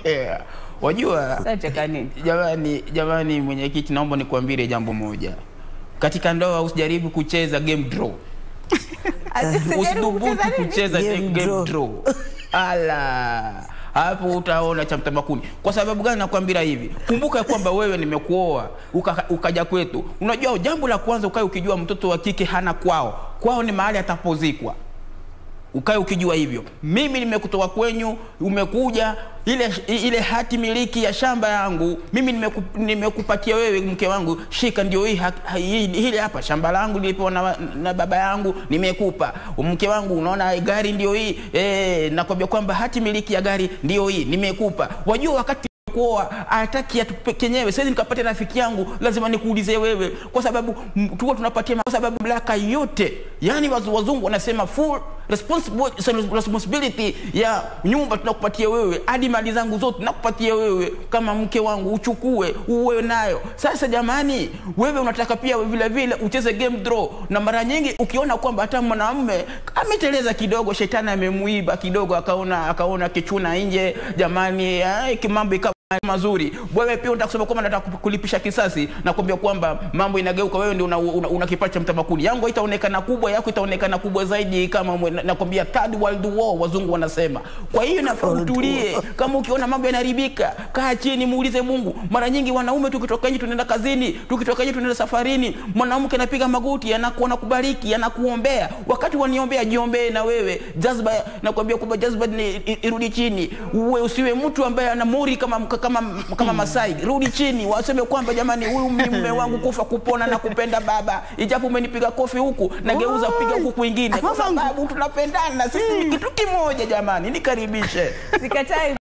Wajua Sasa cheka nini? jamani, jamani mwenyekiti, naomba nikuambie jambo moja. Katika ndoa usijaribu kucheza game draw. Ati sijaribu Usidhubutu kucheza nini? kucheza Game game, draw. draw. Ala, hapo utaona cha mtabakuni. Kwa sababu gani nakwambia hivi? Kumbuka ya kwamba wewe nimekuoa uka, ukaja kwetu. Unajua jambo la kwanza ukae ukijua mtoto wa kike hana kwao. Kwao ni mahali atapozikwa ukae ukijua hivyo. Mimi nimekutoa kwenyu, umekuja ile ile hati miliki ya shamba yangu mimi nimeku, nimekupatia wewe mke wangu, shika, ndio hii ha- ha- hii- hili hapa shamba langu nilipewa na, na baba yangu, nimekupa mke wangu. Unaona gari ndio hii eh, nakwambia kwamba hati miliki ya gari ndio hii, nimekupa. Wajua wakati kuoa hataki atupe kenyewe. Siwezi nikapata rafiki yangu, lazima nikuulize wewe, kwa sababu m- tuko tunapatia, kwa sababu mamlaka yote, yani wazu- wazungu wanasema full responsible- responsibility ya nyumba tunakupatia wewe, hadi mali zangu zote nakupatia wewe kama mke wangu, uchukue uwe nayo. Sasa jamani, wewe unataka pia vile vile ucheze game draw, na mara nyingi ukiona kwamba hata mwanamume ameteleza kidogo, shetani amemuiba kidogo, akaona akaona kichuna nje, jamani, ai, kimambo ikawa mazuri wewe pia unataka kusema kwamba nataka kulipisha kisasi na kuambia kwamba mambo inageuka wewe ndio una, una, una kipato cha mtabakuni yangu itaonekana kubwa yako itaonekana kubwa zaidi kama mwe- na- nakwambia third world war wazungu wanasema kwa hiyo nafaa World utulie kama ukiona mambo yanaharibika kaa chini muulize Mungu mara nyingi wanaume tukitoka nje tunaenda kazini tukitoka nje tunaenda safarini mwanamke anapiga magoti anaku- anakubariki anakuombea wakati waniombea jiombee na wewe jazba nakwambia kwamba jazba ni i- irudi chini uwe usiwe mtu ambaye ana muri kama kama kama Masai rudi chini waseme kwamba jamani huyu ni mume wangu kufa kupona na kupenda baba ijapo umenipiga kofi huku nageuza kupiga huku kwingine kwa sababu tunapendana sisi ni kitu kimoja jamani nikaribishe Sikatai